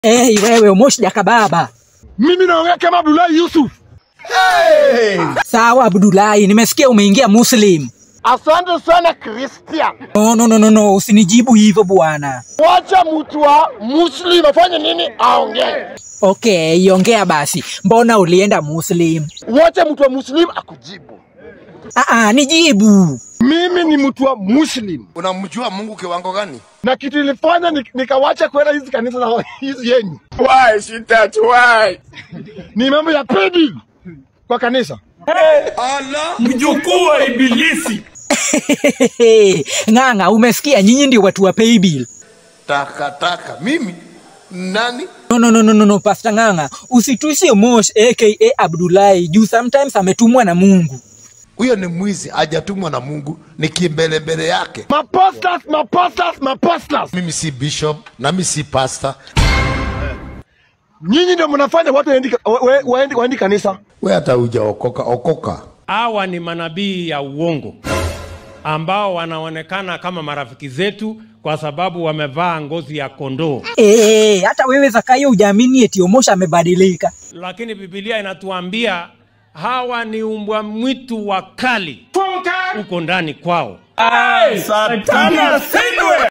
Hey, wewe Omosh Jakababa. Mimi naongea kama Abdullahi Yusuf. Sawa Abdullahi, nimesikia umeingia Muslim. Asante sana Christian. No, no, no, no, no, usinijibu hivyo bwana. Wacha mtu wa Muslim afanye nini? Aongee. Okay, iongea basi. Mbona ulienda Muslim? Wacha mtu wa Muslim akujibu. Ah, ah, nijibu. Mimi ni mtu wa Muslim Unamjua Mungu kiwango gani? na kitu ilifanya ni- nikawacha kwenda hizi kanisa za hizi yenyu Why she that why? ni mambo ya pedi kwa kanisa. mjukuu wa ibilisi Ng'ang'a, umesikia nyinyi ndio watu wa paybill. Taka taka. Mimi nani? No, no, no, no, no, no, Pastor Ng'ang'a, usitusi Mosh aka Abdullahi juu sometimes ametumwa na Mungu. Huyo ni mwizi, hajatumwa na Mungu, ni kimbelembele yake. Maposters, maposters, maposters. Mimi si bishop na mimi si pastor. Nyinyi ndio mnafanya watu waendi wa- wa- waendi waendi kanisa. We hata hujaokoka okoka. hawa ni manabii ya uongo ambao wanaonekana kama marafiki zetu kwa sababu wamevaa ngozi ya kondoo Eh, hata wewe Zakayo hujaamini eti Omosh amebadilika. lakini bibilia inatuambia hawa ni umbwa mwitu wakali huko ndani kwao Satana sindwe